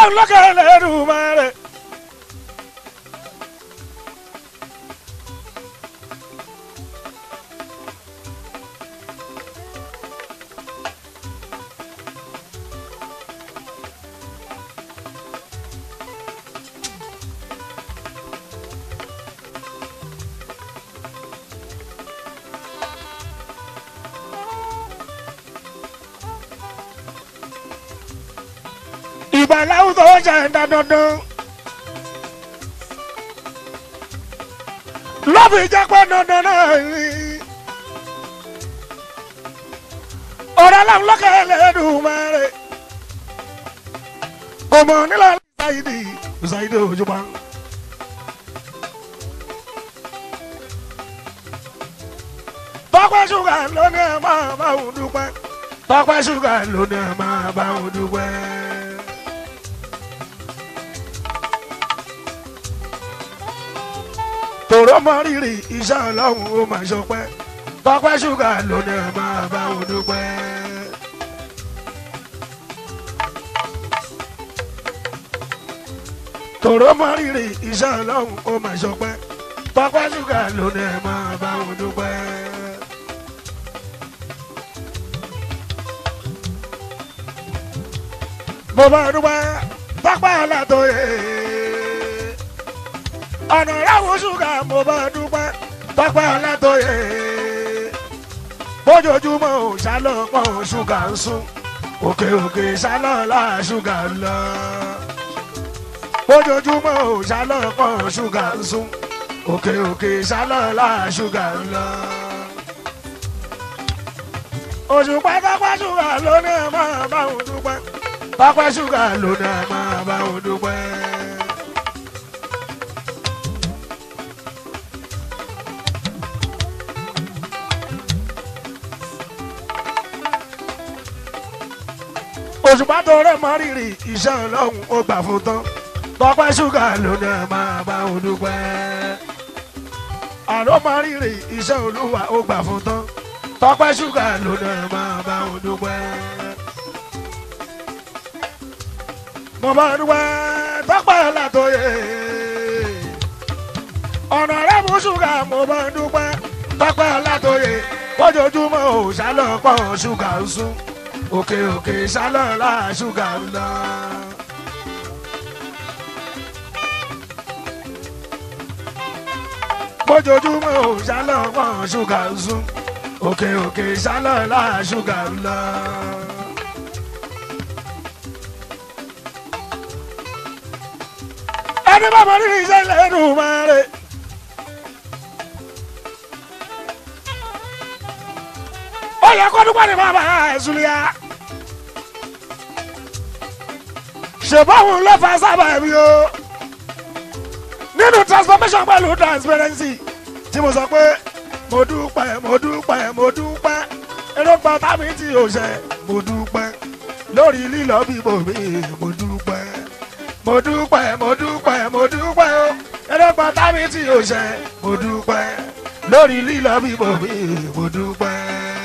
ọlọ́run lókè lẹ́dùnmáre. ìbàláwù tó ń ṣe ẹ̀dá dandan. lọ́bì jẹ́ pé dandan náà rí. ọ̀rọ̀ aláwọ̀ lọ́kẹ́ lẹ́dùnmáre. kò mọ̀ nílò ṣáìdì ṣáìdì òjúbọ. tọ́pẹ́ ṣúgà ló ní ẹ̀ máa bá òun dúpẹ́. tọ́pẹ́ ṣúgà ló ní ẹ̀ máa bá òun dúpẹ́. tòró mọ rírì iṣẹ́ ọlọ́run ó máa ṣọpẹ́ tọ́pẹ́ ṣúgà ló ní ẹ̀ máa bá òun dúpẹ́. tòró mọ rírì iṣẹ́ ọlọ́run ó máa ṣọpẹ́ tọ́pẹ́ ṣúgà ló ní ẹ̀ máa bá òun dúpẹ́. mo bá dúpẹ́ tọ́pẹ́ ọ̀làtọ̀yẹ ọ̀nà ìyàwó ṣúgà mo bá dúpẹ́ tọ́pẹ́ ọ̀làtọ̀yẹ bójoojúmọ́ ò ṣálọ́pọ̀ ṣúgà ń sún òkè òkè ṣálọ́ọ̀lá ṣúgà ń lọ bójoojúmọ́ ò ṣálọ́pọ̀ ṣúgà ń sún òkè òkè ṣálọ́ọ̀lá ṣúgà ń lọ. òṣùpá tọ́pẹ́ ṣúgà ló ní ẹ̀ máa bá òun dúpẹ́ tọ́pẹ́ ṣúgà ló ní ẹ̀ máa bá òun dúpẹ́. òṣùpá tó rẹ̀ mọ́ rírì iṣẹ́ ọlọ́run ó gbà fún tán tọ́pẹ́ ṣúgà ló ní ẹ̀ máa bá òun dúpẹ́. àlọ́ mọ́ rírì iṣẹ́ olúwa ó gbà fún tán tọ́pẹ́ ṣúgà ló ní ẹ̀ máa bá òun dúpẹ́. mo bá dúpẹ́ tọ́pẹ́ látòyè ọ̀nà rẹ̀ mú ṣúgà mo bá dúpẹ́ tọ́pẹ́ látòyè kójoojúmọ́ ò ṣálọ́pọ̀ ṣúgà ń sún òkè òkè ṣálọ́ọ̀lá ṣúgà ń lọ. bójoojúmọ́ ò ṣálọ́ọ̀pọ̀ ṣúgà ń sún òkè òkè ṣálọ́ọ̀lá ṣúgà ń lọ. ẹni bá mọ nínú iṣẹ́ lẹ́nu máa rẹ̀. ó yẹ kó dúpẹ́ ní bàbá ẹ̀sùn ya. ṣèbáwò ló fa sábà mi o. nínú transformation pẹ̀lú transparency tí mo sọ pé mo dúpẹ́ mo dúpẹ́ mo dúpẹ́ èròǹgbà tábí tí o ṣe mo dúpẹ́ lórí lílọ bíbò mi mo dúpẹ́ mo dúpẹ́ mo dúpẹ́ mo dúpẹ́ o èròǹgbà tábí tí o ṣe mo dúpẹ́ lórí lílọ bíbò mi mo dúpẹ́.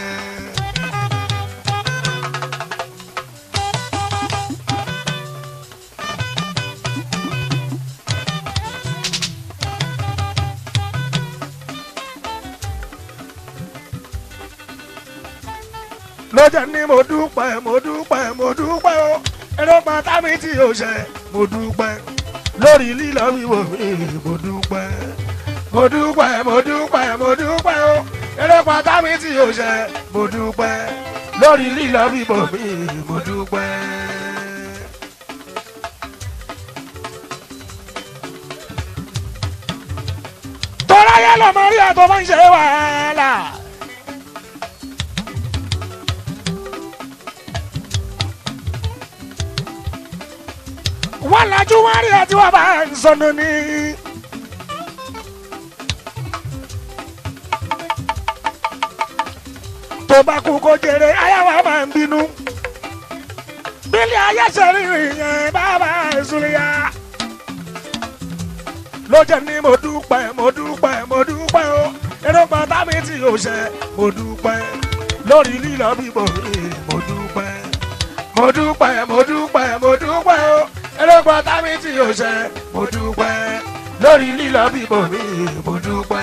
lọ́jà ní mo dúpẹ́ mo dúpẹ́ mo dúpẹ́ o ẹ̀rọ̀pá tábí tí o ṣe mo dúpẹ́ lórí lílọ wíwò mi mo dúpẹ́ mo dúpẹ́ mo dúpẹ́ mo dúpẹ́ o ẹ̀rọ̀pá tábí tí o ṣe mo dúpẹ́ lórí lílọ wíwò mi mo dúpẹ́. tọ́lá yẹn lọ́mọ rí àtọ́ máa ń ṣe wàhálà. wọ́n lajú wọ́n rí àti wọ́n bá ń sọnù ní. tó bá kú kó jèrè ayáwá máa ń bínú. bílí ayé ṣe rìnrìn yẹn bàbá ìsúlẹ̀yà. ló jẹ́ ní mo dúpẹ́ mo dúpẹ́ mo dúpẹ́ o èròǹgbà tábí tí o ṣe mo dúpẹ́ lórí lílọ bíbọ̀ mi mo dúpẹ́ mo dúpẹ́ mo dúpẹ́ mo dúpẹ́ o ẹ̀rọ erògbò tábí tí o ṣe mo dúpẹ́ lórí lílọ bíbọ mi mo dúpẹ́.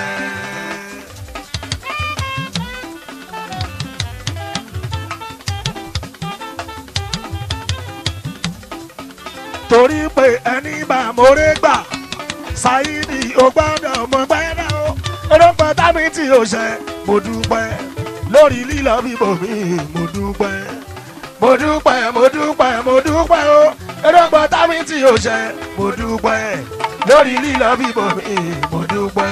torí pé ẹni bá mórè gbà ṣáìdì ó gbọ́dọ̀ mọ gbẹ́dọ̀ o erògbò tábí tí o ṣe mo dúpẹ́ lórí lílọ bíbọ mi mo dúpẹ́ mo dúpẹ́ mo dúpẹ́ mo dúpẹ́ o erògbò tábí tí o ṣe mo dúpẹ́ lórí lílọ bíbọ mi mo dúpẹ́.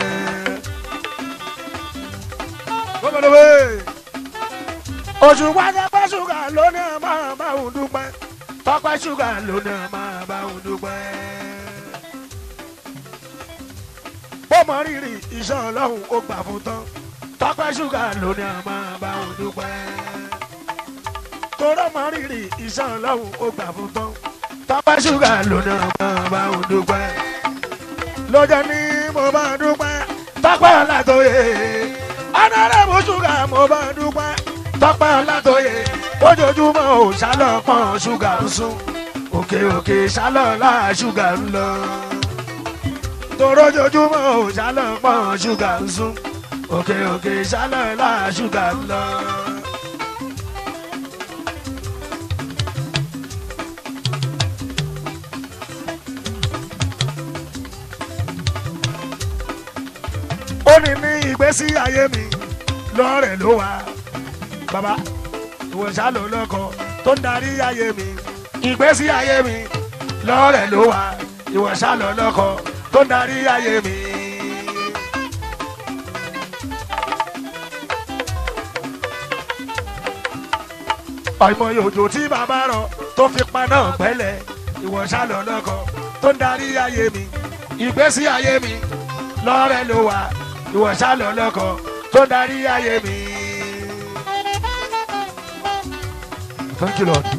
gbọ́dọ̀wé oṣù pátápá ṣúgà lónìí a máa bá òun dúpẹ́ tọ́pẹ́ ṣúgà lónìí a máa bá òun dúpẹ́. bó mọ rírì iṣẹ́ ọlọ́run ó gbà fún tán tọ́pẹ́ ṣúgà lónìí a máa bá òun dúpẹ́ torọ́ mọ rírì iṣẹ́ ọlọ́run ó gbà fún tán tọ́pẹ́ ṣúgà lónà máa bá òun dúpẹ́ lọ́jọ́ ní mo bá dúpẹ́ tọ́pẹ́ ọ̀làtọ̀yẹ ọ̀nàrẹ́bù ṣúgà mo bá dúpẹ́ tọ́pẹ́ ọ̀làtọ̀yẹ ojoojúmọ́ ò ṣálọ́pọ̀n ṣúgà ń sún òkè òkè ṣálọ́lá ṣúgà ń lọ torójoojúmọ́ ò ṣálọ́pọ̀n ṣúgà ń sún òkè òkè ṣálọ́lá ṣúgà ń lọ. ó ní ní ìgbésí ayé mi lọ́rẹ̀ ló wà bàbá ìwọ ṣálò lọ́kọ tó ń darí ayé mi ìgbésí ayé mi lọ́rẹ̀ ló wà ìwọ ṣálò lọ́kọ tó ń darí ayé mi. àìmọye òjò tí bàbá rọ tó fi paná gbẹ́lẹ̀ ìwọ ṣálò lọ́kọ tó ń darí ayé mi ìgbésí ayé mi lọ́rẹ̀ ló wà ìwọ ṣálọ lọkọ tó ń darí ayé mi. Thank you, Lord.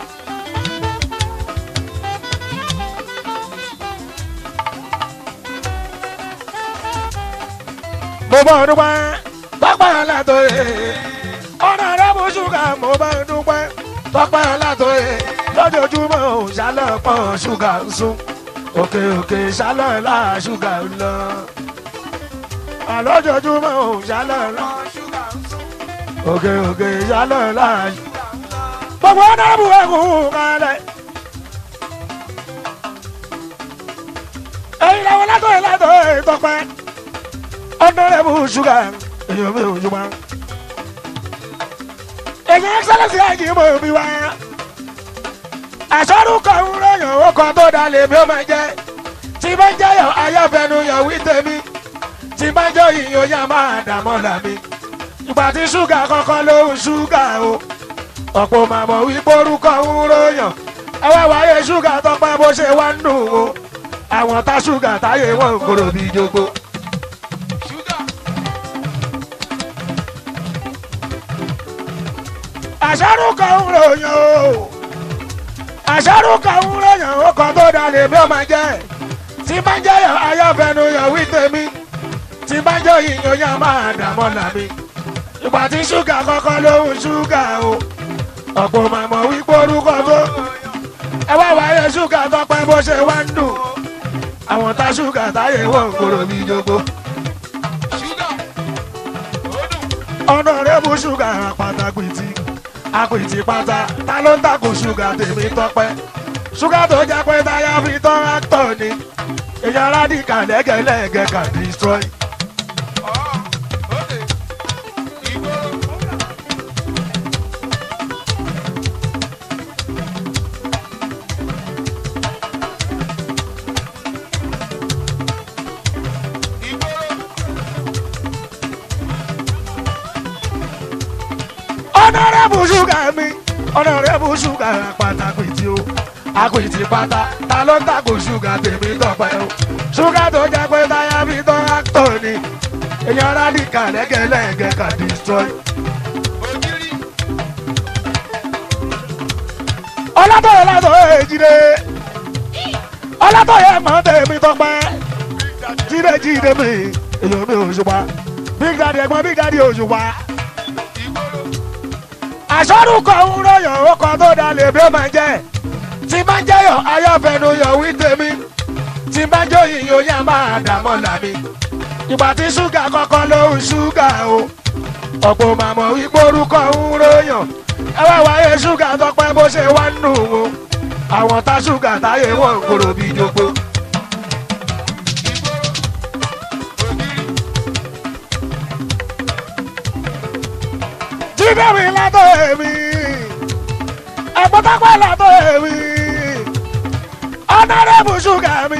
mo bá ọdún pẹ́ tọ́pẹ́ aláàtọ̀ yẹ ọ̀nà rẹ̀ bó ṣúgà mo bá ọdún pẹ́ tọ́pẹ́ aláàtọ̀ yẹ lójoojúmọ́ ò ṣálọ̀ pọ̀ ṣúgà ń sún òkè òkè ṣálọ̀ láà ṣúgà ń lọ àlọ́jọ́júmọ́ ò ṣálọ̀ lọ. òkè òkè ṣálọ̀ láàyè. gbogbo ọ̀nàbù ẹ̀kún kalẹ̀. èyí làwọn látọ̀ ẹ̀ látọ̀ ẹ̀ tọpẹ́. ọ̀nàrẹ́bù ṣúgà èyàn mi ò jùmọ̀. èyí ẹ́sẹ̀lẹ̀sì àjì mọ̀ mi wá. àṣọrùkọ ń rẹ̀yàn ó kọ́ tó dalẹ̀ mi ó máa jẹ́. tí bá ń jẹ́yọ̀ ayọ́fẹ́nu yọ̀ wí tèmi tí bá jọ ìyàn yá máa dààmú làmì. ìgbà tí ṣúgà kọ́kọ́ ló ń ṣúgà o. ọ̀pọ̀ màmọ́ wípé orúkọ ń ròyàn. ẹ wá wáyé ṣúgà tọpẹ́ bó ṣe wá ń dùn o. àwọn tá ṣúgà táyé wọn ń kúrò bí jogbo. àṣàrò kan ń ròyàn o. àṣàrò kan ń ròyàn ó kàn tó dalẹ̀ bí ó máa jẹ́. tí bá jẹ́ ayọ́fẹ́nu yọ̀ wí tèmi tí bá jọ ìyàn yá máa dààmú làmì. ìgbà tí ṣúgà kọ́kọ́ ló ń ṣúgà o. ọ̀pọ̀ màmọ́ wípé orúkọ tó. ẹ wá wáyé ṣúgà tọpẹ́ bó ṣe wá ń dùn. àwọn tá ṣúgà táyé wọ́n kúrò ní jogbo. ọ̀nà rẹ̀ mú ṣúgà pàtàkì tí àpìtì pátá ta ló ń takò ṣúgà tèmi tọpẹ́. ṣúgà tó jẹ́ pé táyà fi tán actor ni èyàn rádìkà lẹ́gẹ̀lẹ́gẹ̀ can destroy. ọ̀nàrẹ́bù ṣúgà mi ọ̀nàrẹ́bù ṣúgà pàtàkì tí o àpètì pátá ta ló ń tàkò ṣúgà tèmi tọpẹ́ o ṣúgà tó jẹ́ pé táyà fi tán actor ni èèyàn rádìkà lẹ́gẹ̀lẹ́gẹ̀ can destroy. ọlọ́tọ̀yẹ látọ̀yẹ jíde ọlọ́tọ̀yẹ mọ̀ tèmi tọpẹ́ jíde jíde mi èèyàn mi ò ṣùpá big daddy ẹ̀gbọ́n big daddy ò ṣùpá àṣọrùkọ ń ròyàn ọkọ tó dalẹ̀ bí ó máa jẹ́ tí tí bá jẹ́yọ̀ ayọ́fẹ́nu yọ̀ wí tèmi tí bá jó yìnyín oyá máa dààmú làmì ìgbà tí ṣúgà kọ́kọ́ ló ń ṣúgà o ọ̀pọ̀ màmọ́ wípé orúkọ ń ròyàn ẹ wá wáyé ṣúgà tọpẹ́ bó ṣe wá nù o àwọn tá ṣúgà táyé wọn ń kúrò bí jogbo. jíde mi látọ̀ èmi ẹ̀gbọ́n tọ́pẹ́ látọ̀ èmi ọ̀nàrẹ́bù ṣúgà mi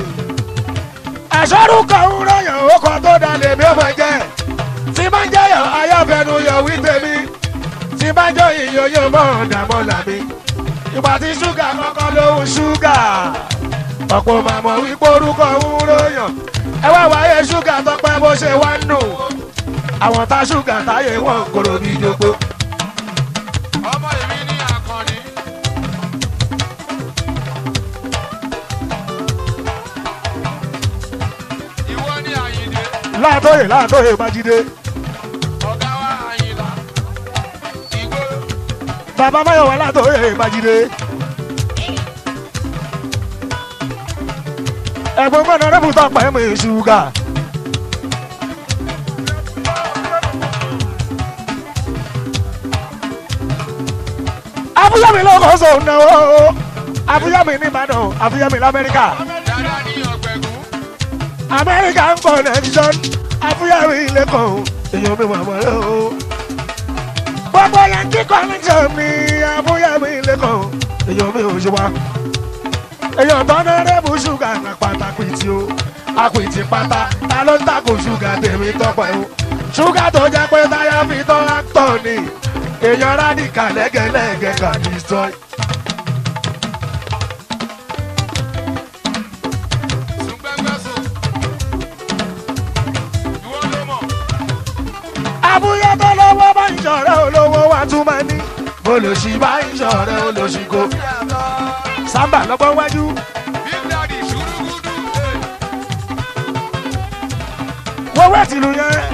àṣọrúkọ ń ròyàn ó kọ tó dalẹ̀ bí ó máa jẹ́ tí máa ń jẹ́yọ̀ ayọ́fẹ́nu yọ̀ wí tèmi tí bá jọ ìyọ̀ yóò mọ̀ ọ̀dàmọ́ làmì ìgbà tí ṣúgà kọ́kọ́ ló ń ṣúgà ọ̀pọ̀ màmọ́ wípé orúkọ ń ròyàn ẹ wá wáyé ṣúgà tọpẹ́ bó ṣe wá nù àwọn tá ṣúgà táyé wọn kòrò bí jogbo. ọmọ èmi ní akọni. ìwọ ní àyìndé láàtọ̀yè láàtọ̀yè májídé ọ̀gá wa àyìnlá ìgbó bàbá máyọ̀wá láàtọ̀yè májídé. ẹ̀gbọ́n mọ́nà rẹ́bù tọpẹ́ mi ṣúgà. abúyámi lọ́kọ̀ sọ̀ náwó abúyámi ní ìbàdàn abúyámi lamẹ́ríkà dáadáa ní ọ̀gbẹ̀gún amẹ́ríkà ń pọ̀ nẹ́fíṣọ́n abúyámi lẹ́kọ̀ọ́ èèyàn mi màmá rẹ̀ o. gbogbo yankí connection ní abúyámi lẹ́kọ̀ọ́ èèyàn mi ò ṣe wá. èèyàn tọ́nà rẹ́bù ṣúgà ní pàtàkì tí o àpìtì pátá ta ló ń takò ṣúgà tèmi tọpẹ́ o. ṣúgà tó jẹ́ pé táyà fi tọ́ actor ni èèyàn rádìkà lẹ́gẹ̀lẹ́gẹ̀ kà ní sọ. sùgbẹ́ngbẹ́sùn ìwọ ló mọ̀ abúlé tó lọ́wọ́ bá ń ṣọ̀rẹ́ olówó wa tún máa ní. olùsí bá ń ṣọ̀rẹ́ olùsí kò. sábà lọ́gbọ́n wájú. big daddy ṣùrùgùdù ẹ̀ wọ́n wẹ́ tìlú yẹn.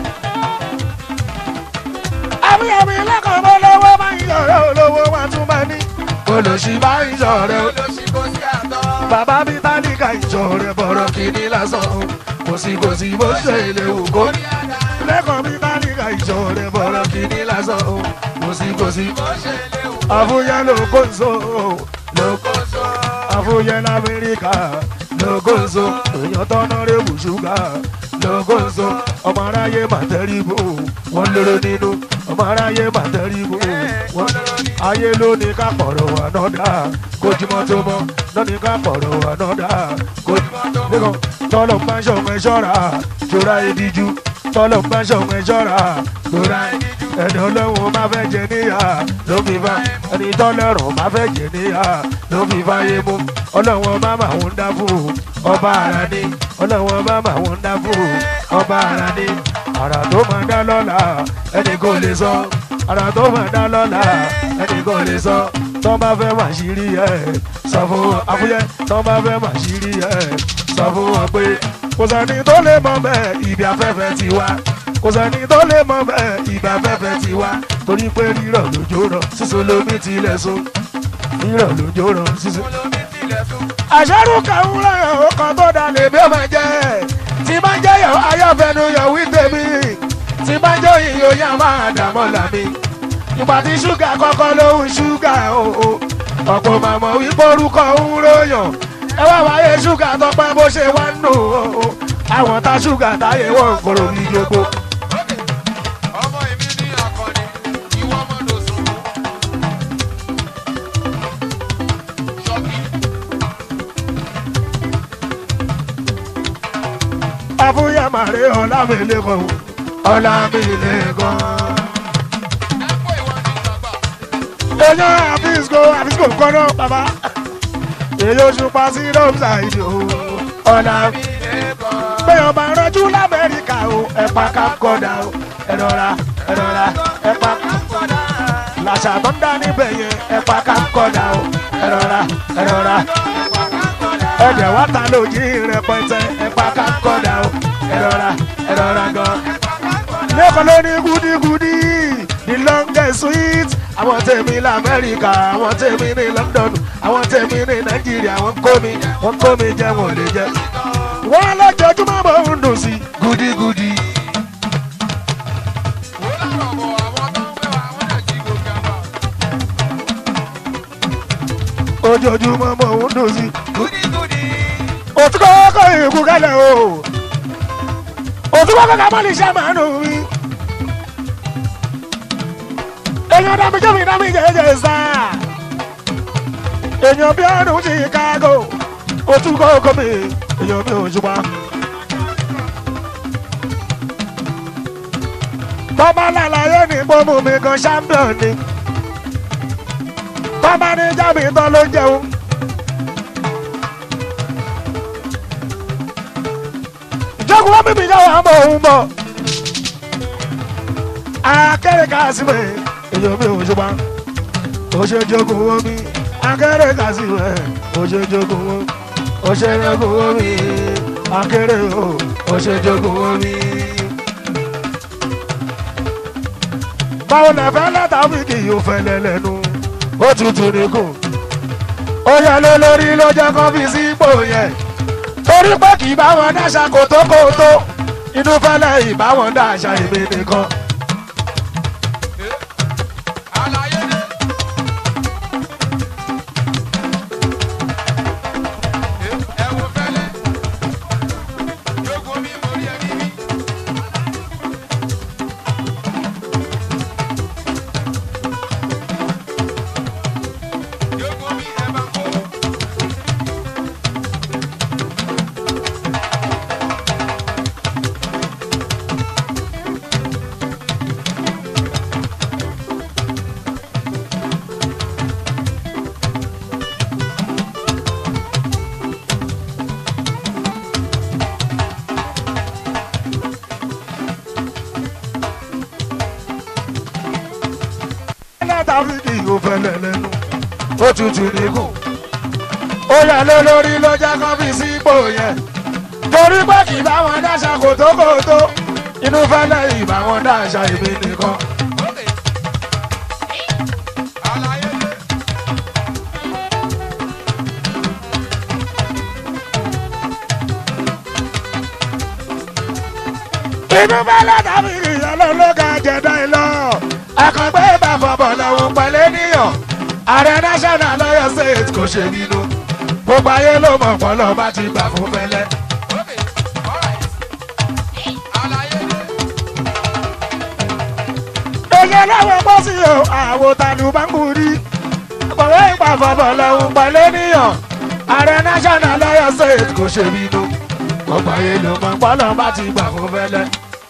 abúyẹ̀mí lẹ́kọ̀ọ́ bó lọ́wọ́ bá ń ṣọ̀rẹ́ olówó wa tún máa ní. olùsí bá ń ṣọ̀rẹ́ olùsí. olóṣìkò sí àtọ́. bàbá mi tálíkà ìṣọ̀rẹ́ bọ̀rọ̀ kìíní lásán. kò sí kò sí bó ṣe lè wù kó ní. lẹ́kọ̀ọ́ mi tálíkà ìṣọ̀rẹ́ bọ̀rọ̀ kìíní lásán. kò sí kò sí. bó ṣe lè wù àfúyẹ́ ló kó ń so ló kó kó sọ. àfúyẹ́ lamẹ́ríkà lógóńsó èèyàn tọ́nà rébù ṣúgà lógóńsó ọmọ aráyé màtẹ́rìbù wọ́n lóró nínú ọmọ aráyé màtẹ́rìbù wọ́n ayé ló ní ká pọ̀rọ̀ ànọ́dá kójúmọ́ tó mọ́ lọ́ní ká pọ̀rọ̀ ànọ́dá kójúmọ́ tó mọ́ tọ́lọ̀ ń bá ṣọ̀mọ́ ẹ ṣọ́ra ṣọ́ra ìdíjú tọ́lọ̀ ń bá ṣọ̀mọ́ ẹ ṣọ́ra ṣọ́ra ìdíjú ẹni ọlọ́run máa fẹ́ jẹ níyà ló fi fa ẹni tọ́lọ́run máa fẹ́ jẹ níyà ló fi fa yé mú ọlọ́run máa máa ń dá fún ọba ara ní ọlọ́run máa máa ń dá fún ọba ara ní àrà tó máa dá lọ́la ẹni kò lè sọ àrà tó máa dá lọ́la ẹni kò lè sọ tọ́ bá fẹ́ máa ṣírí ẹ̀ sọ fún wọn àfúyẹ́ tọ́ bá fẹ́ máa ṣírí ẹ̀ sọ fún wọn pé kò sẹ́ni tó lè mọ bẹ́ẹ̀ ibi afẹ́fẹ́ ti wá kò sẹ́ni tó lè mọ bẹ́ẹ̀ ibi afẹ́fẹ́ ti wá torí pé rírọ̀ lójó rọ̀ sísun lómi tilẹ̀ sùn rírọ̀ lójó rọ̀ sísun. olómi tilẹ̀ sùn. àṣẹ́rù kàún lẹ́yìn ọkàn tó dalẹ̀ bí ó máa jẹ́ tí bá jẹ́ yọ ayọ́fẹ́nu yọ wí tèmi tí bá jẹ́ ìyó yá máa dààmú làmì ìgbà tí ṣúgà kọ́kọ́ ló ń ṣúgà o o. ọ̀pọ̀ màmọ́ wípé orúkọ ń ròyàn ẹ wá wáyé ṣúgà tọpẹ́ bó ṣe wá nù o o. àwọn tá ṣúgà táyé wọn kòrò ní yogbo. ọmọ èmi ní akọni ìwọ ọmọ lòsùn. ṣọ́kì àfúyẹ́ màrí ọ̀làmìlẹ́kọ̀ọ́ ọ̀làmìlẹ́kọ̀ọ́. ẹ̀pọ̀ ìwọ ní ìgbàgbà. èèyàn àfíìsìkò àfíìsìkò kọ́nà bàbá èyí oṣù pa sí rọ́ọ̀mùsà ìdí o ọ̀nà pé ọba rọjú lamẹ́ríkà o ẹ̀pà kápkọ́dà o ẹ̀rọra ẹ̀rọra ẹ̀pà làṣà tó ń dá níbẹ̀ yẹn ẹ̀pà kápkọ́dà o ẹ̀rọra ẹ̀rọra ẹ̀dẹ̀ wá ta lójì rẹpẹtẹ ẹ̀pà kápkọ́dà o ẹ̀rọra ẹ̀rọra gan lẹ́kọ̀ọ́ ló ní gúdígúdí the longest sweet àwọn tèmi lamẹ́ríkà àwọn tèmi ní london àwọn tèmi ní nàìjíríà wọ́n kó mi wọ́n kó mi jẹ́ wọn ò lè jẹ́ wọ́n lọ́jọ́júmọ́ mò ń dùn sí gudigudi. Wò lárọ̀ bọ̀ àwọn tó ń fẹ́ wa, wọ́n dẹ̀ jí gòkè àbá. ojoojúmọ́ mò ń dùn sí. Gúdígúdí. òtún kọ́kọ́ ìkú kálẹ̀ o òtún kọ́kọ́ ká mọ́ ní iṣẹ́ màá nù mí. èèyàn dàbí jẹ́mi dàbí jẹ́jẹ́ sá. èèyàn bí ọdún chicago òtún kọ́kọ́ mi èèyàn bí òṣùpá. tọ́ba lálàyé ní gbọ́mù mi kan champion ni tọ́ba ní jábì tán ló jẹun. jogun wọn bíbí yàwó àmọ òun bọ akẹrẹ kásìmẹ èyàn mi ò ṣùgbọn ó ṣe jogun wọn mi akẹrẹ kásìmẹ ó ṣe jogun wọn ó ṣe jogun wọn mi akẹrẹ o ó ṣe jogun wọn mi. báwo lè fẹ́ látàbí kì yóò fẹ́ lẹ́lẹ́nu ó tutù nìkún ó yẹ lé lórí ló jẹ́ kó fi sípò yẹn torí pé kì í bá wọn dáṣà kòtókòtó inú fẹ́lẹ́ ìbá wọn dáṣà èmi nìkan. Àlàyé dé. Ẹ wo fẹ́lẹ́. Jogun mi mo rí ẹni mi. Jogun mi ẹ bá kó. látàfíìkì yóò fẹ́lẹ́ lẹ́nu ó tutù nìkún ó yẹ lé lórí ló jẹ́ kó fi sípò yẹn torí pé kì í bá wọn dáṣà kòtókòtó inú fẹ́lẹ́ ìbá wọn dáṣà èmi nìkan. Àlàyé dé. inú fẹ́lẹ́ tàbíìkì yẹn ló ló ga jẹ̀dá ẹ lọ àkàngbé bá fọbọ̀ lọ́wọ́ pẹ̀lẹ́ níyàn ààrẹ national lọ́yọ̀ state kò ṣe nínú gbogbo ayé ló mọ̀ pọ́lọ́ bá ti gbà fún fẹ́lẹ́. Okay, alright. Àlàyé dé. èyí láwọn pọ́ sí o àwo tàlù báńkùrí àpọ̀wé ìpàfọ̀bọ̀ lọ́hùn pẹ̀lẹ́ níyàn ààrẹ national lọ́yọ̀ state kò ṣe bínú gbogbo ayé ló mọ̀ pọ́lọ́ bá ti gbà fún fẹ́lẹ́.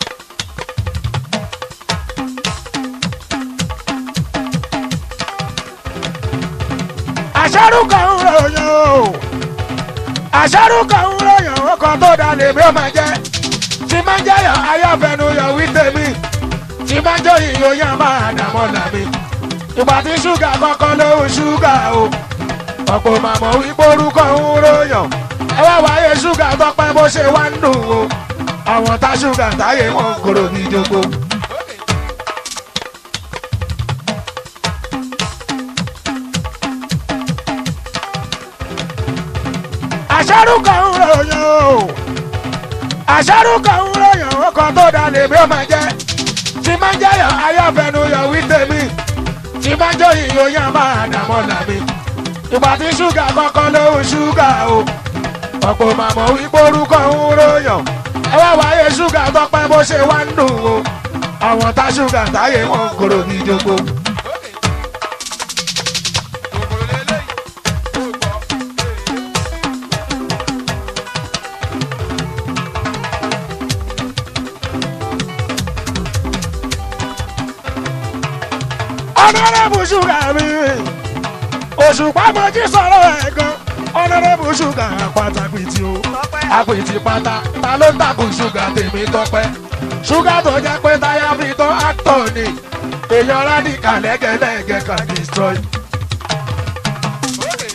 àṣàrù kan ń ròyìn o àṣàrù kan ń ròyìn ọkọ̀ tó dalẹ̀ bí ó máa jẹ́ tí máa ń jẹ́yọ̀ ayọ́fẹ́nuyọ̀ wí tèmi tí bá jó ìyóyàn máa dàmọ́ làmì. ìgbà tí ṣúgà kọ́kọ́ ló ń ṣúgà o. ọ̀pọ̀ màmọ́ wípé orúkọ ń ròyàn. ẹ wá wáyé ṣúgà tọpẹ́ bó ṣe wá ń dùn o. àwọn tá ṣúgà táyé wọn kúrò ní jogbo. Okay. àṣàrù kan ń ròyàn o. àṣàrù kan ń ròyàn ọkọ̀ tó dalẹ̀ bí ó máa jẹ́. tí máa ń jẹ́yọ̀ ayọ́fẹ́nuyọ̀ wí tèmi. tí máa jó ìyóyàn máa dàmọ́ làmì. ìgbà tí ṣúgà kọ́kọ́ ló ń ṣúgà o. ọ̀pọ̀ màmọ́ wípé orúkọ ń ròyàn. ẹ wá wáyé ṣúgà tọpẹ́ bó ṣe wá ń dùn o. àwọn tá ṣúgà táyé wọn kúrò ní jogbo. Okay. Kòkòrò lélẹ́yìí. Ó gbọ́. ọ̀nàrẹ́bù ṣúgà mi òṣùpá mọ́jú sọ̀rọ̀ ẹ̀ gan ọ̀nàrẹ́bù ṣúgà pàtàkì tí o àpètì pátá ta ló ń tàkù ṣúgà tèmi tọpẹ́ ṣúgà tó jẹ́ pé táyà fi tán actor ni èèyàn rádìkà lẹ́gẹ̀lẹ́gẹ̀ kan destroy. Okay.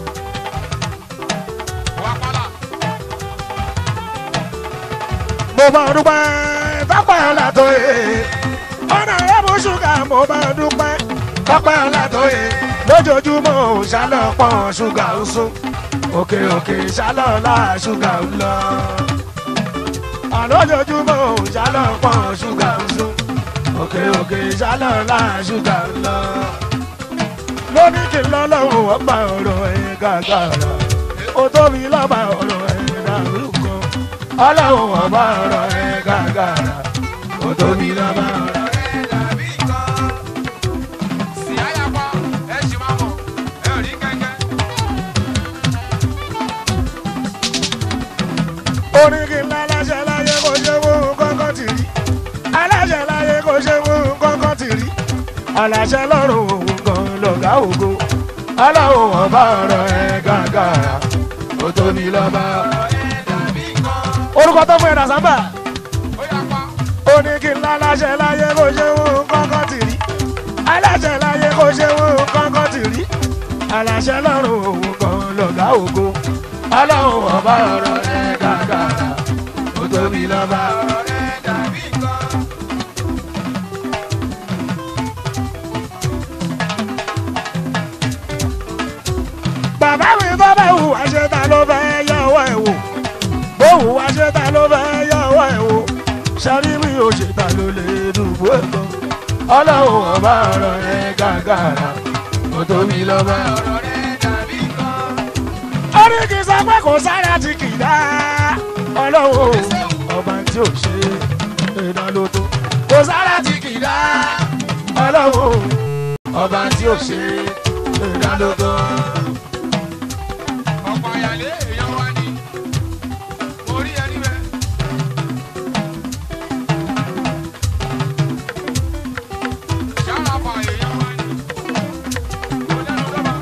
Hola. Wapala. mo bá dúpẹ́ tọ́pẹ́ ọ̀la tó yẹ ọ̀nà ẹ̀mú ṣúgà mo bá dúpẹ́ tọ́pẹ́ ọ̀la tó yẹ lójoojúmọ́ ò ṣàlọ́pọ̀ ṣúgà ń sún òkè òkè ṣàlọ́ọ̀lá ṣúgà ń lọ àlójoojúmọ́ ò ṣàlọ́pọ̀ ṣúgà ń sún òkè òkè ṣàlọ́ọ̀lá ṣúgà ń lọ lóní kí n lọ́lọ́run ọba ọ̀rọ̀ ẹ̀ gàgàrà ó tóbi lọ́ba ọ̀rọ̀ ẹ̀ dàrúkọ ọlọ́run ọba ọ̀rọ̀ ẹ̀ gàgàrà ó tóbi lọ́ba ọ̀rọ̀ ẹ̀ dàbí kan. Sì àyàpá, ẹ ṣì máa mọ̀, ẹ ò rí kẹ́kẹ́. orin kí n lá aláṣẹ láyé kò ṣe wó kọ́kọ́ tì rí aláṣẹ láyé kò ṣe wó kọ́kọ́ tì rí aláṣẹ lọ́rùn òun kan lọ̀gá ògo ọlọ́run ọba ọ̀rọ̀ ẹ̀ gàgàrà ó tóbi lọ́ba ọ̀rọ̀ ẹ̀ Dàbí kan. orúkọ tó fún ẹ̀dá sábà. Ó yàpá, ó ní kí n láláṣẹ láyé kó ṣe wọn kọ́kọ́ tì rí aláṣẹ láyé kó ṣe wọn kọ́kọ́ tì rí aláṣẹ lọ́rùn òun kan lọ̀gá ògo ọlọ́run ọba ọ̀rọ̀ ẹ̀ gàgàrà ó tóbi lọ́ba. ọ̀rọ̀ ẹ dàbí kan. bàbá mi tó bá hù wá ṣe ta ló fẹ́ yọ ọwọ́ ẹ̀ wò bó hù wá ṣe ta ló fẹ́ yọ ọwọ́ ẹ̀ wò ṣárí mi ò ṣe ta ló lè dùbò ẹ̀ lọ ọlọ́run ọba ọ̀rọ̀ ẹ̀ gàgàrà ó tóbi lọ́ba. ọ̀rọ̀ ẹ dàbí kan. orí kì í sọ pé kò sára tí kì í dá ọlọ́wọ́ ọba tí ò ṣe iná ló tó kò sára tí kì í dá ọlọ́wọ́ ọba tí ò ṣe iná ló tó. ọ̀pọ̀ àyàlé èèyàn wá ní. mo rí ẹni bẹ́ẹ̀. ṣáláfà èèyàn wá ní. mo lẹ́nu lọ́ba.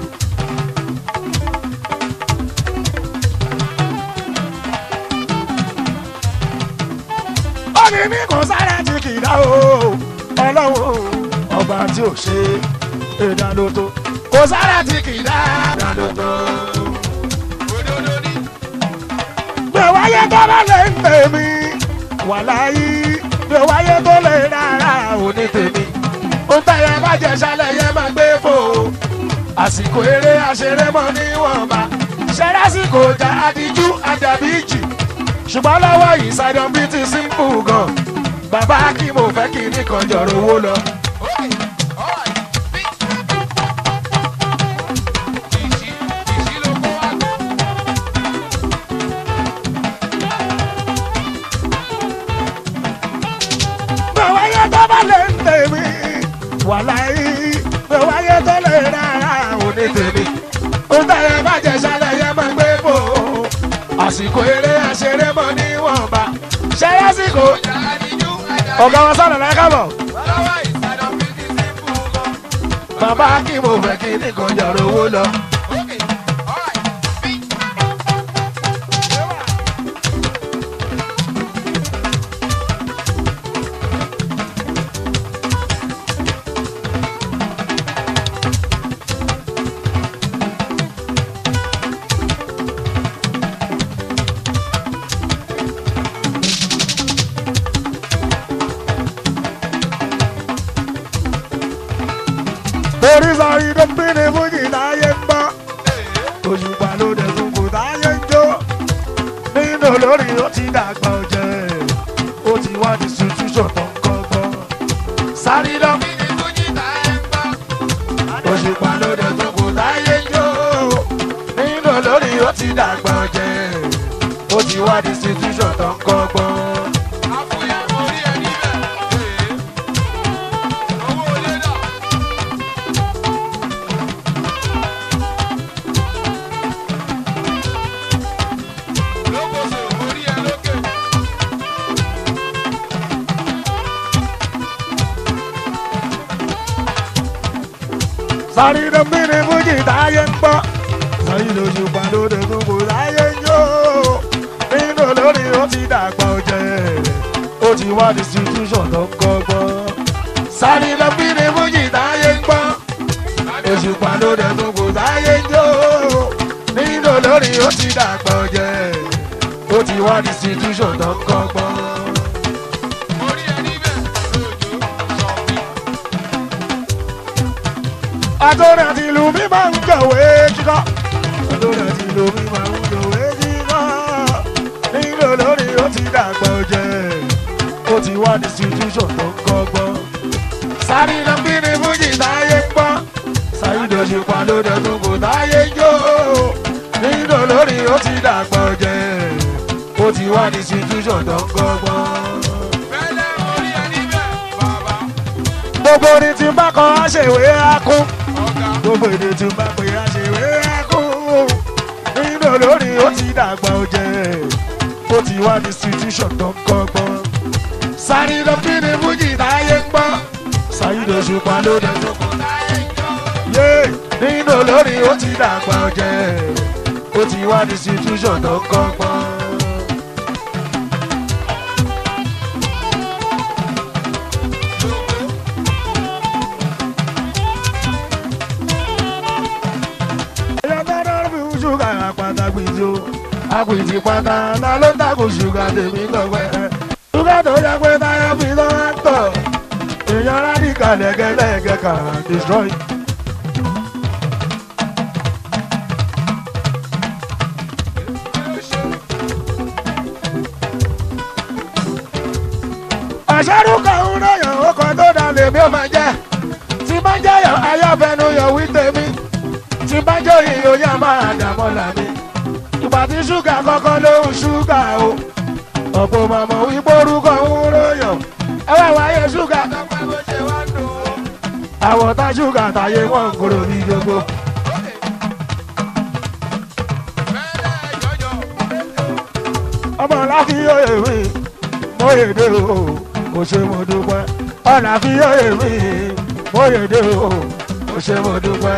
ó ní ní kò sára tí kì í dá o ọlọ́wọ́ ọba tí ò ṣe iná ló tó kò sára tí kì í dá iná ló tó. òdodo ní. bí o wáyé tó bá lè ń tèmi wà láyé bí o wáyé tó lè rárá ò ní tèmi ó ń tẹ̀yẹ bàjẹ́ sálẹ̀ yẹn máa gbé fò àsìkò eré àṣeré mọ́ níwọ̀nba ṣẹ́rásìkò ọjà adiju àdàbí jì ṣùgbọ́n lọ́wọ́ yìí sidon bíi ti simple gan bàbá kí mo fẹ́ kí ní kan jọ̀rọ̀ owó lọ. Okay, alright, bí. ìṣí ìṣí ló kó wá gbé. bí o wáyé tó bá lè ń tèmi wà láyé bí o wáyé tó lè rárá ò ní tèmi ó tẹ̀yẹ bàjẹ́ sálẹ̀ yẹn máa gbé bò ó àsìkò eré àṣeré mọ́ níwọ̀nba ṣe lásìkò ọjà àdìjú àdàbí. ọ̀gá wa sọ̀rọ̀ láyé kábọ̀ lọ́wọ́ ìsàdọ̀ fi ti simple gan. bàbá kí mo fẹ́ kí nìkan jọ̀rọ̀ owó lọ. Okay, alright, bí. torí sọ ìdọ́gbé ni fújì táyé ń bọ́ òṣùpá ló dẹ̀ tún kò táyé ń jó nínú olórí ó ti dàgbà ọ̀jẹ̀ ó ti wá di situation tó ń kọ́gbọ́n sáré lọ Bí ni Túnjí ta ẹ̀ ń gbọ́. òṣùpá ló dẹ̀ tún kò táyé ń jó nínú olórí ó ti dàgbà ọ̀jẹ̀ ó ti wá di situation tó ń kọ́gbọ́n. Àfúyẹ́ mo rí ẹni bẹ́ẹ̀. Owó olé náà. Lókòsò mo rí ẹ lókè. sáré lọ bí ni fújì táyé ń gbọ́ sẹ́yìn lóṣùpá ló dẹ̀ tún kò táyé ń jó nínú olórí ó ti dàgbà ọ̀jẹ̀ ó ti wá distribution tó ń kọ́gbọ́n sáré lọ bí ni fújì táyé ń gbọ́ òṣùpá ló dẹ̀ tún kò táyé ń jó nínú olórí ó ti dàgbà ọ̀jẹ̀ ó ti wá distribution tó ń kọ́gbọ́n. àtọ́rẹ́ àti ìlú mi máa ń jọ̀wé kíkọ́. àtọ́rẹ́ àti ìlú mi máa ń jọ̀wé kíkọ́. nílò lórí ó ti dàgbà ọjẹ́ ó ti wá distribution tó ń kọ́gbọ́n. sáré lọ bí ní fújì táyé ń gbọ́. sáré lọ ṣe pa ló dẹ̀tún kò táyé ń jó. nílò lórí ó ti dàgbà ọjẹ́ ó ti wá distribution tó ń kọ́gbọ́n. Fẹ́lẹ́ orí ẹni bẹ́ẹ̀ bàbá gbogbo orin tí n bá kọ àṣewé akún ọ̀gá. gbogbo èdè tí n bá pè àṣewé akún nínú olórin ó ti dàgbà ọjẹ ó ti wá distribution tó ń kọ́gbọ́n sáré lọ bí ní fújì táyé ń gbọ́ ṣàyídò ṣùpá ló dé tó kọ yé nínú olórin ó ti dàgbà ọjẹ ó ti wá distribution tó ń kọ́gbọ́n. ẹyọ tọ́lá fi ń ṣúgà àpàtà gbìtì o àpìtì pátá ta ló ń dàgbò ṣúgà tèmi lọ́wọ́ ẹ̀ ṣúgà tó yẹ pé táyà fi lọ́ wá tọ̀ èèyàn rádìkà lẹ́gẹ́lẹ́gẹ́ kà destroy. àṣàrù kan ń ròyìn ó kan tó dà lèmi ò máa jẹ́ tí bá jẹ́ yàn ayọ́fẹ́nu yọ̀ wí tèmi tí bá jẹ́ ìyó yá máa dàmọ́ làmì. ìgbà tí ṣúgà kọ́kọ́ ló ń ṣúgà o. ọ̀pọ̀ màmọ́ wípé orúkọ ń ròyàn. ẹ wá wáyé ṣúgà tọ́pẹ́ bó ṣe wá dùn ó. àwọn tá ṣúgà táyé wọn ń kúrò ní gbogbo. Fẹ́lẹ́ jọjọ. ọmọ láfíyó èmi mo yèdè o kò ṣe mo dúpẹ́. ọ̀nà àfíyó èmi mo yèdè o kò ṣe mo dúpẹ́.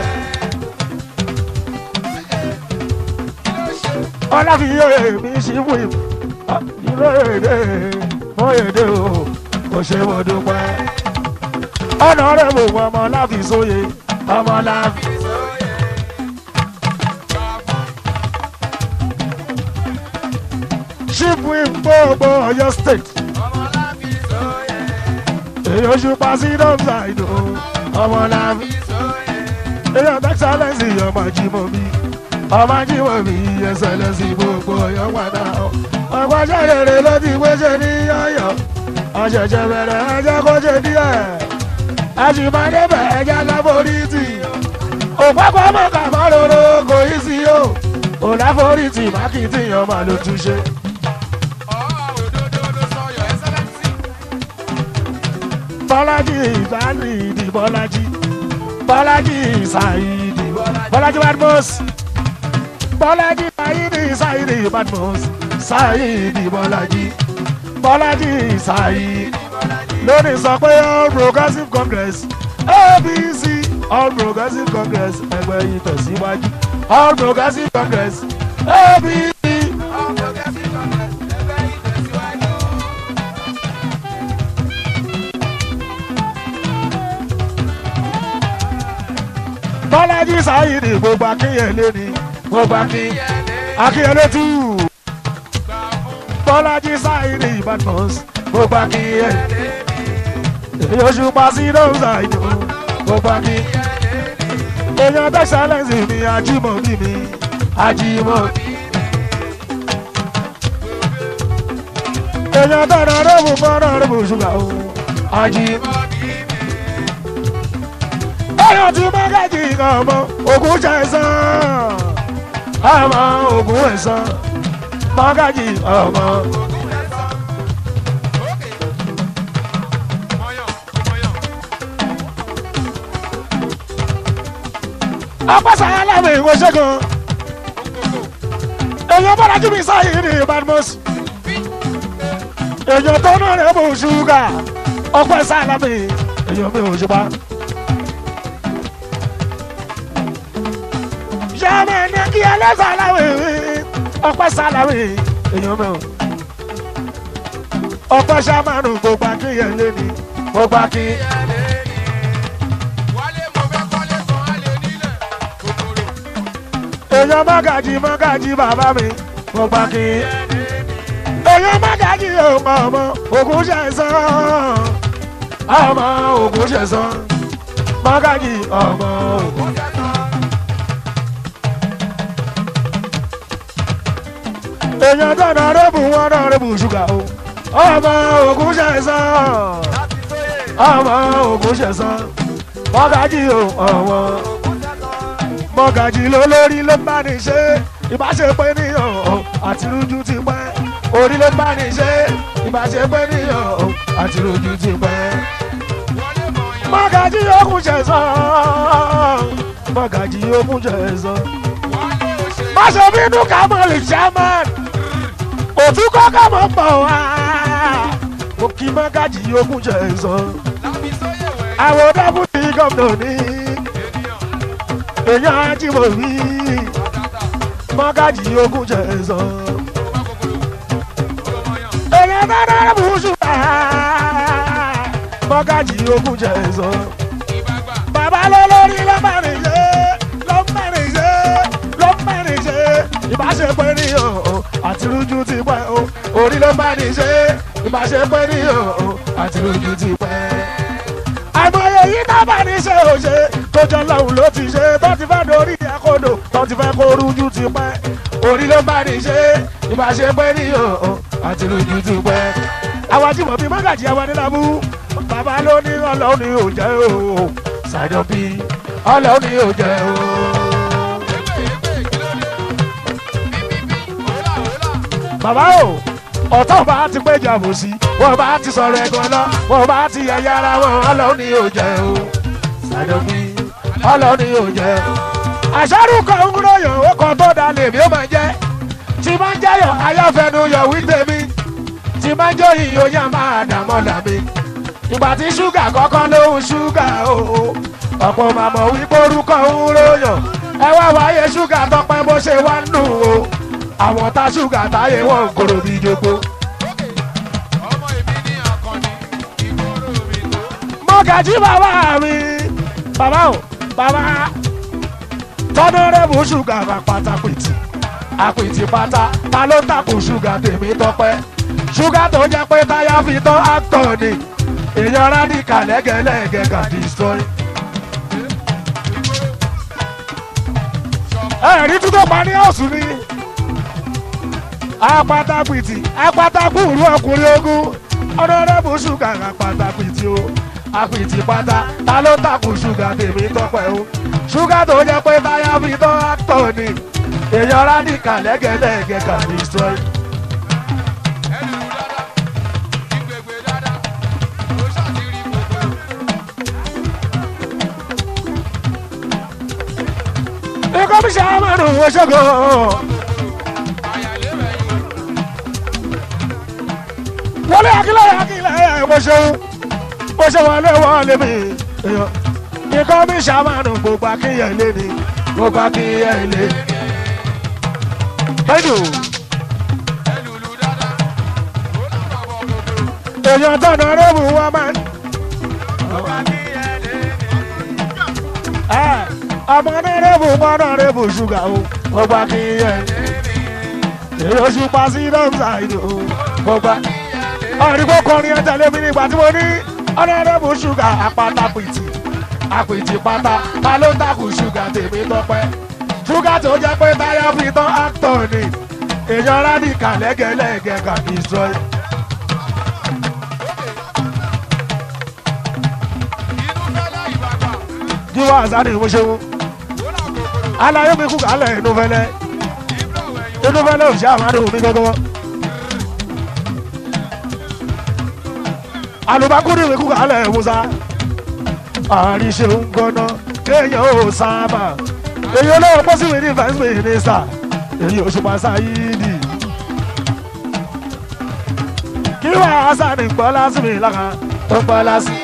ọláfíyó èmi ṣíwì ìlú èdè mo yèdè o kò ṣe mo dúpẹ́. ọ̀nà rẹ̀ mò ń ọmọ láfi sóye ọmọ láfi. ṣíwì gbogbo Ọ̀yọ́ state èyí oṣù pàṣẹ dọ́gba ìdò ọmọ láfi. èyí ọ̀tá excellence ọmọ jimoh mi ọmọ jíwọ̀ mi ẹsẹ̀ lẹ́sìn gbogbo ọ̀yọ́ padà ọ́. ọ̀pọ̀jọ́ rere ló ti gbéṣẹ́ ní ọ̀yọ́ ọ̀ṣẹ̀ṣẹ̀ bẹ̀rẹ̀ ẹjẹ́ kó ṣe díẹ̀ àṣìmọ́dé bẹ̀ ẹjẹ́ láforítì òpápá mọ̀ká mọ́ roro kò í sí o ò láforítì mákìtì ọmọ ló tún ṣe. bọ́lájì ìsáyìdì bọ́lájì bọ́lájì ìsáyìdì bọ́lájì badmus bọ́lájì sáyìdì sáyìdì badmus sáyìdì bọ́lájì bọ́lájì sáyìdì lónìí sọ pé all progressive congress abc all progressive congress ẹgbẹ́ yìí tẹ̀síwájú all progressive congress abc. bọ́lájì sáyìdì gbogbo akínyẹlé ni gbogbo akínyẹlé akínyẹlé tù bọ́lájì sáyìdì badmus gbogbo akínyẹlé èyí oṣù pàṣẹ lóhùn ṣàìdò gbogbo akínyẹlé èèyàn tẹ̀sálẹ̀sì mi ajímọ̀bí mi ajímọ̀bí. èèyàn tọ̀nà rẹ́bù fọ́nà rẹ́bù ṣùgbà o ajímọ̀bí èèyàn tí mọ́gàjì kan ọmọ ògùn ṣẹ̀sán ọmọ ògùn ẹ̀sán mọ́gàjì ọmọ. apasa aláwọ̀ ìwé ṣẹ́gun èèyàn bọ́lá jí mi sáyé ní badmus èèyàn tó náà rẹ̀ bò ṣúgà ọpẹ́ sálámì èèyàn mi ò ṣùpá. sọ́mọ ní kí ẹlẹ́sà aláwọ̀ ìwé ọpẹ́ sálámì èèyàn mi ò. ọpẹ́ sámánù gbogbo akínyẹlé ni gbogbo akínyẹlé. èèyàn mọ́gàjì mọ́gàjì bàbá mi mo gbà kí. èèyàn mọ́gàjì ọmọ ọmọ ògùn ṣẹ̀sán ọmọ ògùn ṣẹ̀sán mọ́gájì ọmọ ògùn. èèyàn dáná rẹ́bù wọn náà rẹ́bù ṣúgà o ọmọ ògùn ṣẹ̀sán ọmọ ògùn ṣẹ̀sán mọ́gájì o ọmọ mọ́gájì ló lórí ló bá ní ṣe ìbáṣepẹ́ níyàn àti rújú ti pẹ́ orí ló bá ní ṣe ìbáṣepẹ́ níyàn àti rújú ti pẹ́ mọ́gájì ògùn ṣẹ̀sán mọ́gájì ògùn ṣẹ̀sán má ṣe bínú ká mọ̀ lè chairman òtún kọ́kọ́ mọ̀ pọ̀ wá mo kí mọ́gájì ogún jẹ sọ àwọn dábùtì gómìnà ní èèyàn ajímọ̀ rí mọ́gájì ogún jẹ sọ èèyàn dáná bùsùn mọ́gájì ogún jẹ sọ bàbá lólórí ló bá rìn ṣe ló bá rìn ṣe ló bá rìn ṣe ìbáṣepọ̀ ènìyàn àti rújú ti pẹ́ o orí ló bá ní ṣe ìbáṣepọ̀ ènìyàn àti rújú ti pẹ́. àìmọye yìí náà bá ní ṣe ò ṣe tó jọ lọ́hùn ló ti ṣe tó ti fẹ́ dorí àkódò tó ti fẹ́ kó rújú ti pẹ́ orí ló bá ní ṣe ìbáṣepọ̀ ènìyàn àti rújú ti pẹ́. àwọn ajímọ̀ bíi mọ́gàjì àwọn adélábù bàbá ló ní ọlọ́run ní òjẹ́ o ṣàjọ bíi ọlọ́run ní òjẹ́ o. bàbá o ọ̀tọ̀ bá ti péjọ àbòsí wọ́n bá ti sọ̀rọ̀ ẹ̀gbọ́n lọ wọ́n bá ti yẹ̀yẹ́ ara wọn ọlọ́run ní òjẹ́ o ṣàdọ̀bí ọlọ́run ní òjẹ́ o. àṣàrù kan ń ròyàn ó kan tó da lèmi ó máa jẹ́ tí máa ń jẹ́yọ̀ ayọ́fẹ́nu yọ̀ wí tèmi tí máa ń jó ìyó yá máa dààmú làmì ìgbà tí ṣúgà kọ́kọ́ lóhùn ṣúgà o ọ̀pọ̀ màmọ́ wípé orúkọ ń ròyàn ẹ wá wáyé ṣúgà tọpẹ́ bó ṣe wá ń nù o àwọn tá ṣúgà táyé wọn kòrò bí jogbo. mọ́gàjí bàbá mi bàbá o bàbá tọ́nọ́rẹ́bù ṣúgà bá pátápìtì àpìtì pátá ta ló ń tàkùn ṣúgà tèmi tọpẹ́ ṣúgà tó jẹ́ pé táyà fi tán actor ni èèyàn rádìkà lẹ́gẹ̀lẹ́gẹ̀ kà destroy. ẹ̀rí tútọ́ pa ní ọ̀sùn ni apátápìtì apátákùrú ọkùnrin ogun ọ̀nàdẹ́bù ṣúgà apátápìtì o apìtì pátá ta ló takùn ṣúgà tèmi tọpẹ́ o ṣúgà tó jẹ́ pé táyà fi tán actor ni èèyàn rádìkà lẹ́gẹ̀lẹ́gẹ̀ kà destroy. ikọ́ bí ṣe àmàlù oṣogo. wọlé akílẹ̀ akílẹ̀ mo ṣeun mo ṣe wọlé wọlé mi. ikọ́ bí ṣe àmàlù gbogbo akíyẹ̀ lé ni gbogbo akíyẹ̀ lé. ẹnu èèyàn tọ̀nà rẹ́bù wọn máa ń. ọmọ nẹ́rẹ́bù mọ́ nẹ́rẹ́bù ṣúgà o gbogbo akínyẹ èrè oṣù pa sí dọ́mùsà ìdò gbogbo ọ̀rìnbó kọrin ẹ̀jẹ̀ lébi nígbà tí mo ní ọ̀nẹ́rẹ́bù ṣúgà apáta pìtì àpìtì pátá ta ló ń takùn ṣúgà tèmi tọpẹ́ ṣúgà tó jẹ́ pé táyà fi tán actor ni èèyàn rádìkà lẹ́gẹ̀lẹ́gẹ̀ kà destroy. jíwọ́ àzá ni mo ṣe wọ́n alaye mi kú kálẹ̀ inú fẹ́lẹ́ inú fẹ́lẹ́ ò ṣe àmàlù mi gọ́gọ́ alùbákúrú mi kú kálẹ̀ musa àríṣe ń gbọ́ná kéèyàn ò sábà èyí olówó pọ́sí mi ní first minister èyí òṣùpá sáyídì kí wàá sani gbọ́ lásìmí lára tó gbọ́ lásìmí.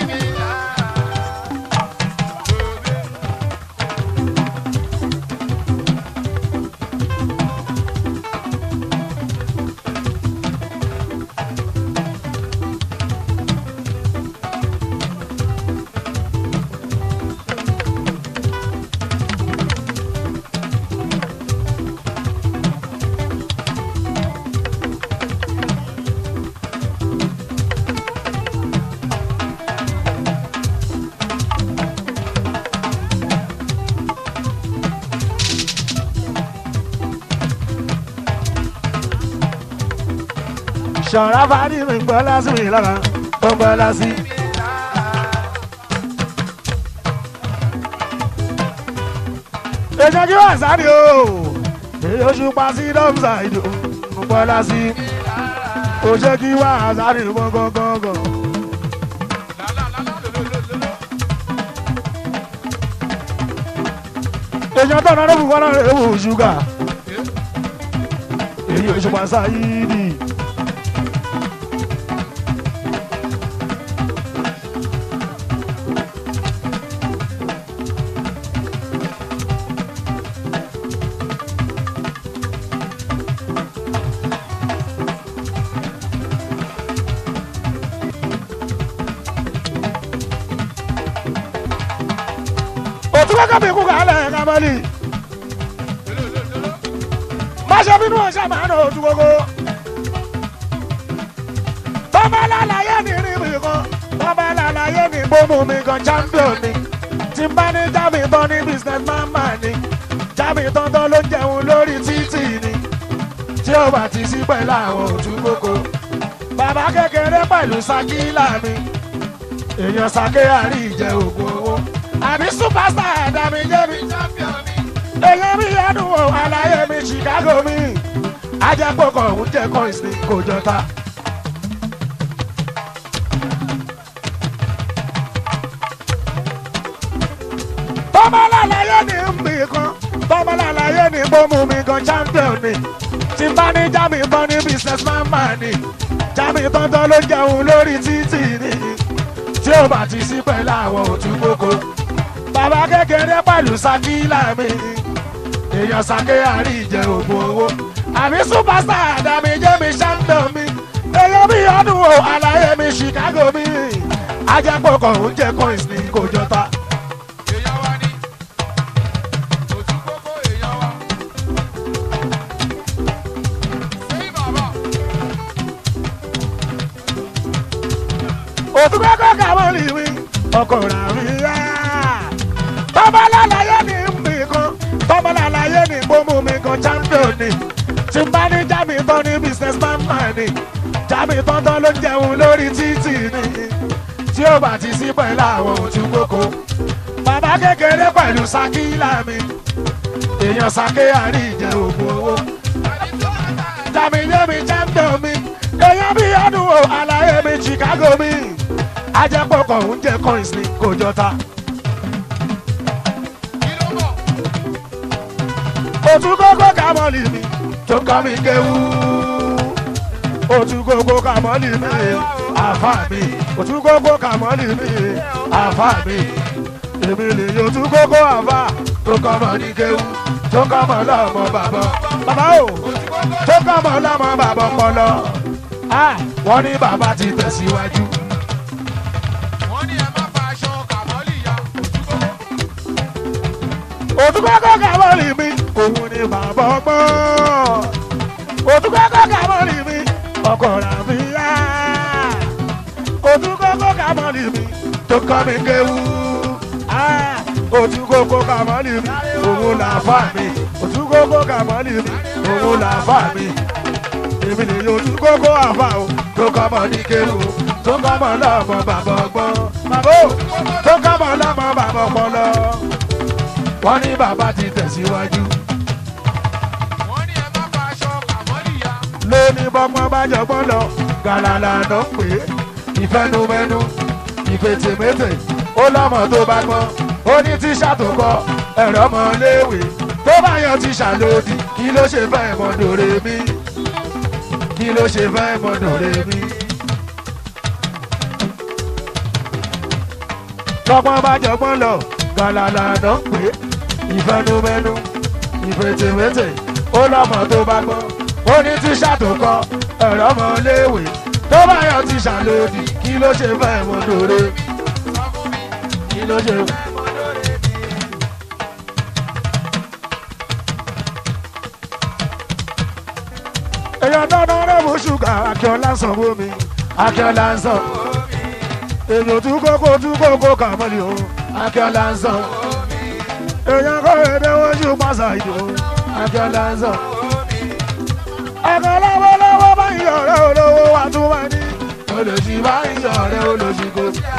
ṣọ̀rá fàdí mi gbọ́ lásì mi lára ó gbọ́ lásì. èèyàn kí wọ́n sáré o èyí oṣù pa sí dọ́mùsà ìdò ó gbọ́ lásì. ó ṣe kí wọ́n sáré gbọ́ngàngàngàn. èèyàn tó náà ló fún wọn náà rẹ̀ wò ṣúgà èyí oṣù pa sáyídì. òtún kọ́kọ́ bí kú kálẹ̀ kámẹ́lì má ṣe bínú ọ̀ṣà máa ń ojú gbogbo. bọ́bá lálàyé ní rí mi kan bọ́bá lálàyé ní bómú mi kan champion ni tí n bá ní jábì tán ní business man man ni jábì tán tán ló jẹun lórí títì ni tí ó bá ti sí pẹ̀lú àwọn ojú gbogbo. bàbá kékeré pẹ̀lú sakila mi èèyàn sake àrí ìjẹ ògùn owó àbí superstar ẹ̀dá mi jẹ́ mi èyí mi yẹnu o àlàyé mi chicago mi ajẹ́pọ̀kọ̀ òun jẹ́ coins ní kò jọta. tọ́mọ́lá ní mbì kan tọ́mọ́lá láyé ní bómú mi kan champion ni tí n bá ní jámi tán ní business man man ni jámi tán tán ló jẹun lórí títì ni tí ó bá ti sí pẹ̀lú àwọn òtún gbogbo bàbá kékeré pẹ̀lú sakila mi èèyàn sake àrí ìjẹ ògùn owó àbí superstar àdàmì jẹ́mi champion mi èèyàn bí ọdún o àlàyé mi chicago mi ajẹ́pọ̀kọ̀ oúnjẹ coins ní kò jọta. èèyàn wa ni òtún kókó èèyàn wa. sẹ́yìn bàbá òtún kọ́kọ́ kàwọn lè wí ọkọ̀ rà mí yá. bàbá lálàyé ní mbì kan bàbá lálàyé ní gbómù mi kan champion ni tí n bá ní jámi tán ní business man man ni jámi tán tán ló ń jẹun lórí títì ni tí ó bá ti sí pẹ̀lú àwọn òtún kókó. bàbá kékeré pẹ̀lú sakila mi èèyàn sake àrí ìjẹ ògùn owó jàmí jẹ́mi champion mi èèyàn bí ọdún o àlàyé mi chicago mi ajẹ́pọ̀kọ̀ oúnjẹ coins ní kò jọta. kí ló bọ̀ òtún kókó kàmọ́lì mi tó kọ́ mi kéwú. òtún kókó kàmọ́lì mi àfà mi òtún kókó kàmọ́lì mi àfà mi. èmi lè yọ òtún kókó àfà tó kọ́ mọ́ ní kéwú tó kọ́ mọ́ lọ́mọ bàbá. bàbá o tó kọ́ mọ́ lọ́mọ bàbá ọpọlọ. Ah, wọ́n ní bàbá ti tẹ̀síwájú. wọ́n ní ẹ má fa aṣọ kàmọ́lì ya òtún kókó òtúkọ́kọ́ kàmọ́lì mi òun ni bàbá ọgbọ́n òtúkọ́kọ́ kàmọ́lì mi ọkọ̀ ràbíyá òtúkọ́kọ́ kàmọ́lì mi tó kọ́ mi kéwú Ah, òtúkọ́kọ́ kàmọ́lì mi òun làáfà mi òtúkọ́kọ́ kàmọ́lì mi òun làáfà mi èmi lè yọ òtúkọ́kọ́ àfà o tó kọ́ mọ́ ní kéwú tó kọ́ mọ́ lọ́mọ bàbá ọgbọ́n bàbá o tó kọ́ mọ́ lọ́mọ bàbá ọpọlọ wọ́n ní bàbá ti tẹ̀síwájú. wọ́n ní ẹ má fa aṣọ kàmọ́lì ya lóní bọ́gbọ́n bá jọgbọ́n lọ gàlàlà ló ń pè é ìfẹnumẹnu ìfètèmétè ó lọ́mọ tó bá gbọ́n ó ní tíṣà tó kọ ẹ̀rọ ọmọ léèwé tó bá yan tíṣà lòdì kí ló ṣe fẹ́ mọ dòre mi kí ló ṣe fẹ́ mọ dòre mi. lọ́gbọ́n bá jọgbọ́n lọ gàlàlà ló ń pè é ìfẹnumẹnu ìfètèmétè ó lọ́mọ tó bá gbọ́n ó ní tíṣà tó kọ ẹ̀rọ ọmọ léèwé tó bá yan tíṣà lòdì kí ló ṣe fẹ́ mọ dòre sọ fún mi kí ló ṣe. èèyàn dandan rẹ̀ mú ṣúgà akíọ́lá sanwó mi akíọ́lá ń sàn èèyàn tún kókó tún kókó kàmọ́lì o akíọ́lá ń sàn èèyàn kọ́ èdè wọ́n ṣù pàṣà ìdò akíọ́lá ń sàn. ọ̀kan lọ́wọ́lọ́wọ́ báyìí yọ̀rẹ́ olówó wa tún wá ní. olùsí bá ń yọ̀rẹ́ olùsí kò sí.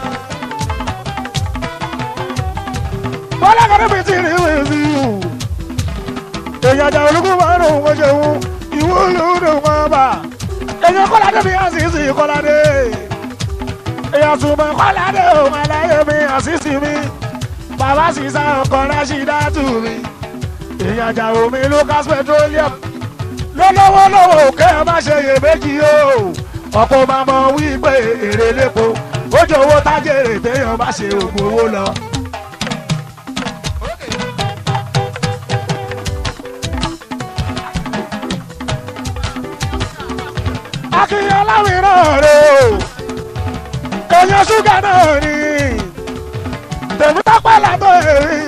bọ́lá kan níbi tí rí wí sí i. èèyàn àjà olùkú máa ń rò wọ́n ṣe wú ìwúlò ló máa bà. èèyàn kọ́ládé mi àṣìṣe kọ́ládé. èèyàn túmọ̀ kọ́ládé òun aláyé mi àṣìṣe mi. bàbá sísá ọkọ̀ rásídá tù mí. èèyàn àjà omi lucas petroleum lọ́lọ́wọ́ lọ́wọ́ òkè ẹ má ṣe yè méjì o ọ̀pọ̀ máa mọ wípé èrè lépo ó jọ owó tájèrè téèyàn bá ṣe ògùn owó lọ. akínyàn láwìrán rè o èèyàn ṣúgà náà ni tèmi tọ́pẹ́ látọ̀ èrí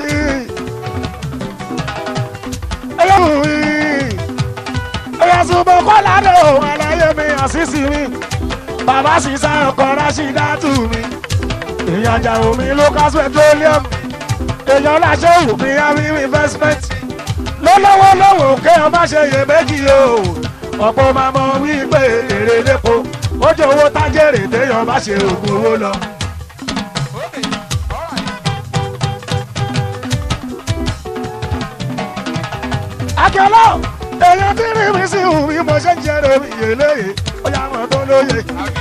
èèyàn wù mí èèyàn súnmọ́ kọ́lá dé òun aláyé mi àṣìṣì mi bàbá sísá ọkọ̀ rásídá tù mí èèyàn jà omi lucas petroleum èèyàn láṣẹ òmí àmì investment lọ́lọ́wọ́ lọ́wọ́ kéèyàn má ṣe yè méjì o ọ̀pọ̀ máa mọ wípé èrè lépo ó jẹ́ owó tájèrè téèyàn bá ṣe ògùn owó lọ. akẹ́lọ́ èèyàn tí rí mi sí ìhùn mi mo ṣe ń jẹ́rọ mi yè léyè ó yà wọ́n tó lóye.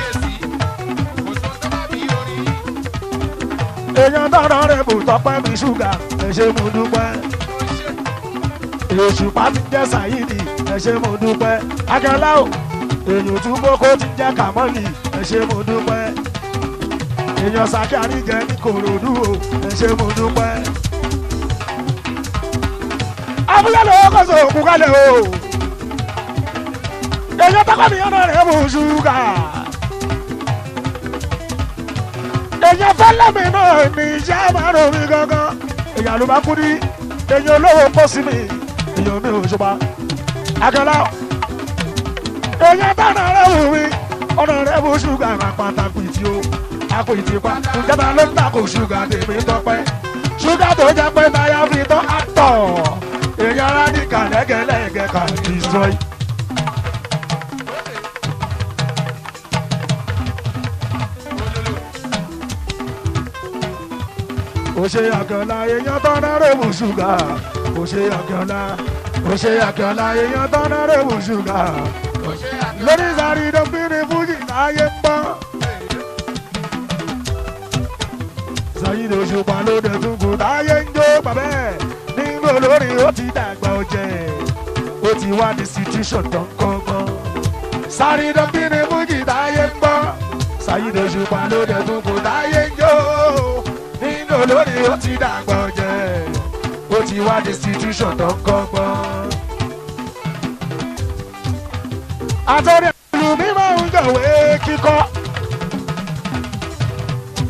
èèyàn tọrọ rẹ bù tọpẹ mi ṣúgà ẹ ṣe mo dúpẹ́ èṣù pàtí jẹ́ sàyídì ẹ ṣe mo dúpẹ́ akẹ́lá o èèyàn tún kókó ti jẹ́ kàmọ́lì ẹ ṣe mo dúpẹ́ èèyàn sàkíárì jẹ́ ní kòròdú o ẹ ṣe mo dúpẹ́ abúlé lọ́wọ́ kọ́ sọ òkú kalẹ̀ o èèyàn tọ́kọ̀ mi yànnà rẹ̀ mú ṣúgà èèyàn fẹ́lẹ́ mi náà ní iṣẹ́ àmàrò mi gangan èèyàn ló bá kú ní èèyàn olówó pọ̀ sí mi èèyàn mi ò ṣùpá akẹ́lá èèyàn tọ́nà rẹ̀ wù mí ọ̀nà rẹ̀ mú ṣúgà máa pàtàkì tí o àpò ìtìpa ìjọba ló ń takò ṣúgà tèmi tọpẹ́ ṣúgà tó jẹ́ pé táyà fi tán àtọ̀ èèyàn rádìkà lẹ́gẹ̀lẹ́gẹ̀ kà destroy. ó ṣe àkànlá èèyàn tọ́nà rẹ̀mú ṣúgà ó ṣe àkànlá ó ṣe àkànlá èèyàn tọ́nà rẹ̀mú ṣúgà lórí sáré dọ́gbìnrin fújì láyé ń bọ́. Sayid Òṣùpá ló dẹ̀ tún kù táyé ń jó bàbẹ́ nígbà olórin ó ti dàgbà ọ̀jẹ̀ ó ti wá ní situation tó ń kọ́gbọ́n. Sáré dọ́gbìnrin fújì táyé ń bọ́. Sayid Òṣùpá ló dẹ̀ tún kù táyé ń jó nígbà olórin ó ti dàgbà ọ̀jẹ̀ ó ti wá ní situation tó ń kọ́gbọ́n. Àtọ́rí ìlú mi máa ń jọ̀wé kíkọ́.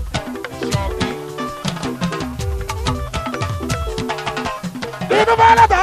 inú bá lọ́tà